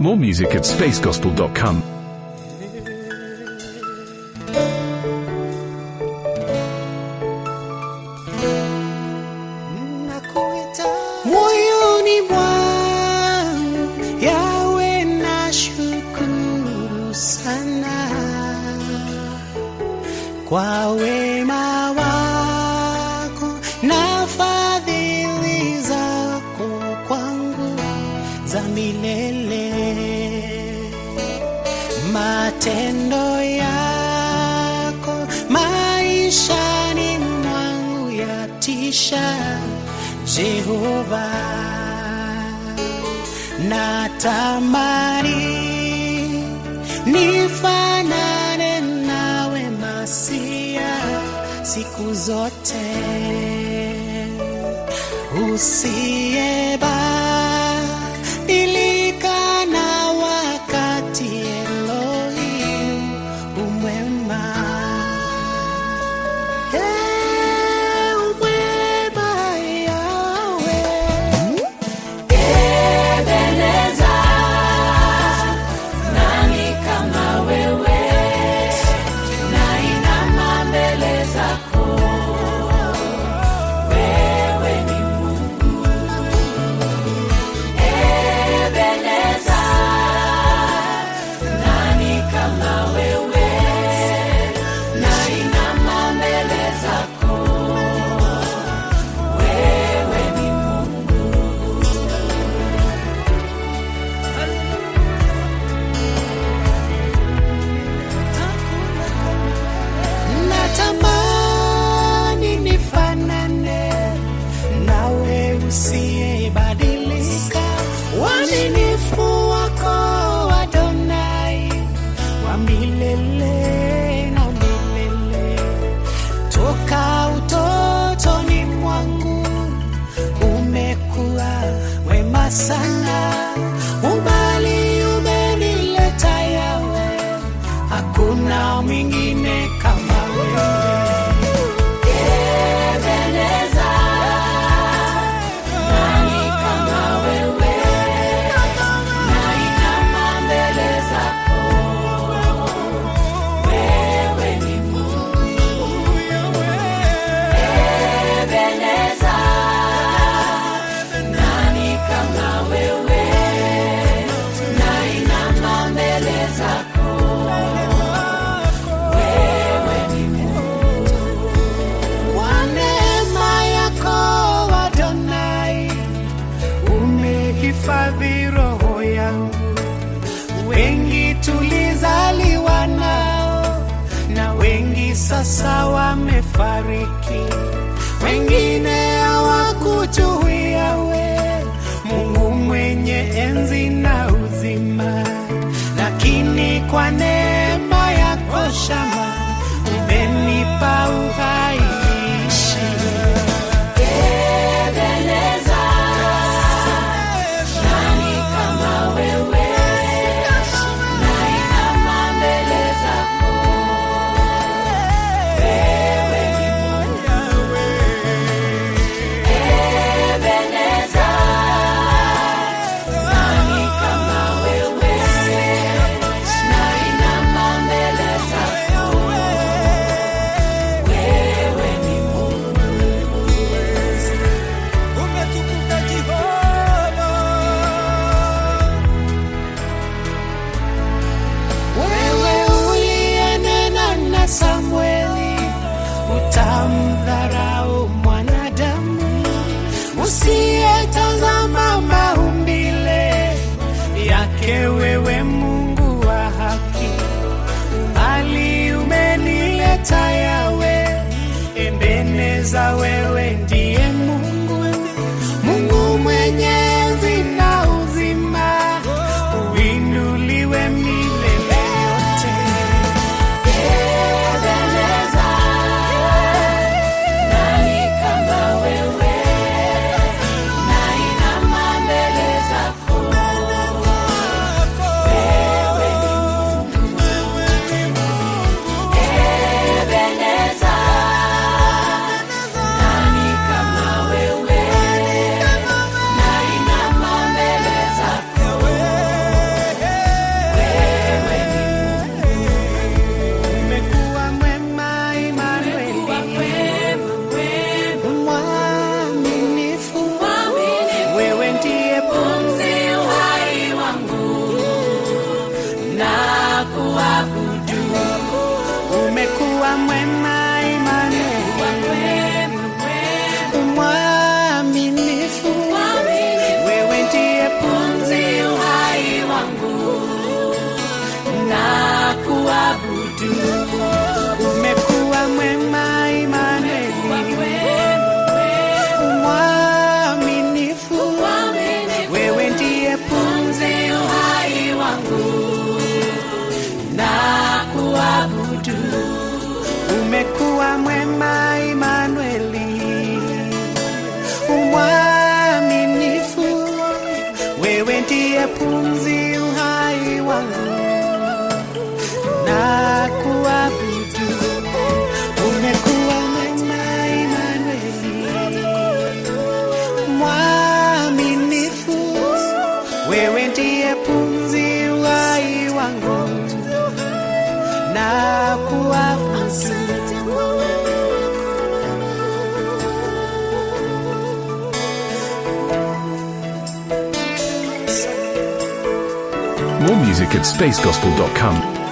More music at spacegospel.com. Nakuita moyoni mwangu, yawe na shukuru sana kwa wema wako na fadhili zako kwangu za milele matendo yako maishani mwangu yatisha Jehova natamani nifanane nawe masia siku zote usiyebadilika na wakati Elohim umwema Eh, umwema Yahweh Ebeneza, nani kama wewe? Nainama mbele zako, wewe ni Mungu. Ebeneza, nani kama wewe? Nainama mbele zako, wewe ni Mungu. natamani nifanane nawe usiyebadilika uaminifu wako Adonai wa milele na milele toka utotoni mwangu umekuwa wema sana umbali umenileta yawe hakuna mwingine kama wewe Ebeneza, nani kama wewe? Nainama mbele zako, wewe ni Mungu. Ebeneza, nani kama wewe? Nainama mbele zako, wewe ni Mungu. kwa neema yako Adonai umehifadhi roho yangu. Wengi tulizaliwa nao na wengi sasa wamefariki, wengine hawakujuia we Mungu mwenye enzi na uzima, lakini kwa neema yako shama umenipa uhai niishi. Ebeneza, nani kama wewe? Nainama mbele zako, wewe ni Mungu. Ebeneza, nani kama wewe? Nainama mbele zako, wewe ni Mungu. umetukuka Jehova. Wewe uliyenena na Samueli, utamdharau mwanadamu usiyetazama maumbile yake. Wewe Mungu wa haki, bali umenileta yawe Ebeneza, wewe ndiye Mungu, Mungu mwenye enzi na uzima, uinuliwe milele yote. Ebeneza, nani kama wewe? Nainama mbele zako, wewe ni Mungu. Ebeneza, kuabudu. Umekuwa mwema Imanueli, mwaminifu, wewe ndiye pumzi uhai wangu na kuabudu umekuwa mwema Imanueli, mwaminifu, wewe ndiye pumzi uhai wangu na kuabudu. Umekuwa mwema Imanueli, mwaminifu, wewe ndiye pumzi uhai wangu na kuabudu. More music at spacegospel.com.